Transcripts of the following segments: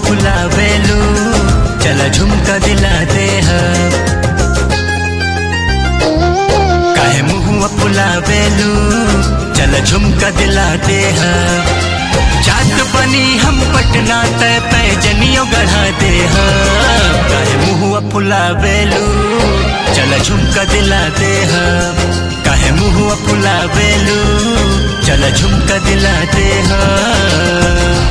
फुलावेलू चला झुमका दिला दे हम काहे मुहुआ फुलावेलू चला झुमका दिला दे हम जात बनी हम पटना तय पैजनियों गढ़ा दे हम काहे मुहुआ फुलावेलू चला झुमका दिला दे हम काहे मुहुआ फुलावेलू चला झुमका दिला दे हम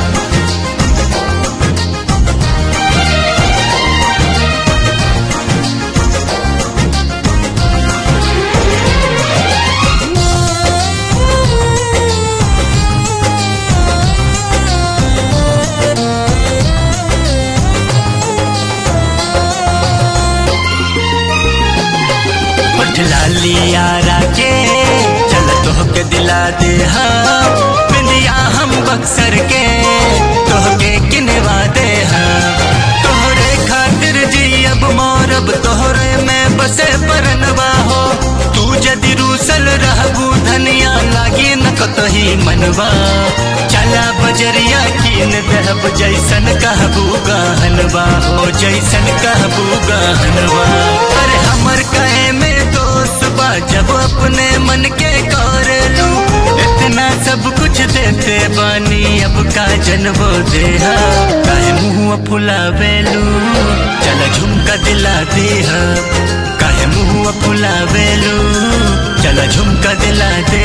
लाली यारा के चल तोहके दिला दे हम बिंदिया हम बक्सर के तोहके किनवा दे हम तोहरे खातिर जी अब मोरब तोहरे में बसे परनवा हो तू जदि रूसल रहबू धनिया लागी न कतही मनवा चला बजरिया कीन दहब जैसन कहबू गहनवा हो जैसन कहबू गहनवा अरे हमर कहे में दोस्त बा जब अपने मन के कर लू इतना सब कुछ देते बानी अब का जनबो दे काहे मुँह फुलावेलू चल झुमका दिला दे काहे मुँह फुलावेलू चल झुमका दिला दे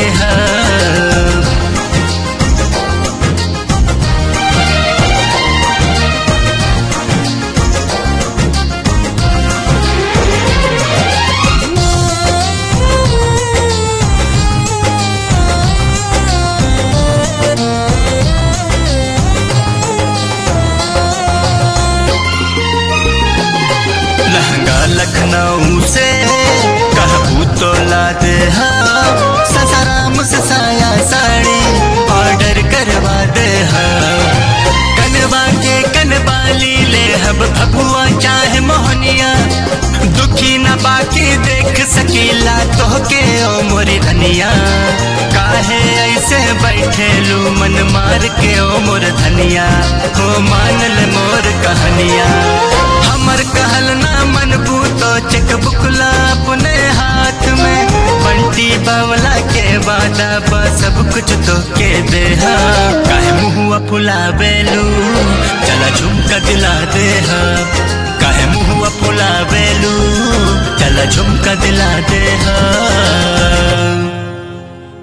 लहंगा लखनऊ से कहबू तो ला दे हम ससाराम से साया साड़ी ऑर्डर करवा दे हम कनवा के कनबाली ले हब भगुआ चाहे मोहनिया दुखी न बाकी देख सकीला तो के ओ मोरी धनिया काहे ऐसे बैठे लू मन मार के ओ मोर धनिया हो मानल मोर कहानिया हमर कहल ना मन भूतो चेक बुकला अपने हाथ में बंटी बावला के वादा बा सब कुछ तो के दे काहे मुहुआ फुलावेलू चला झुमका दिला दे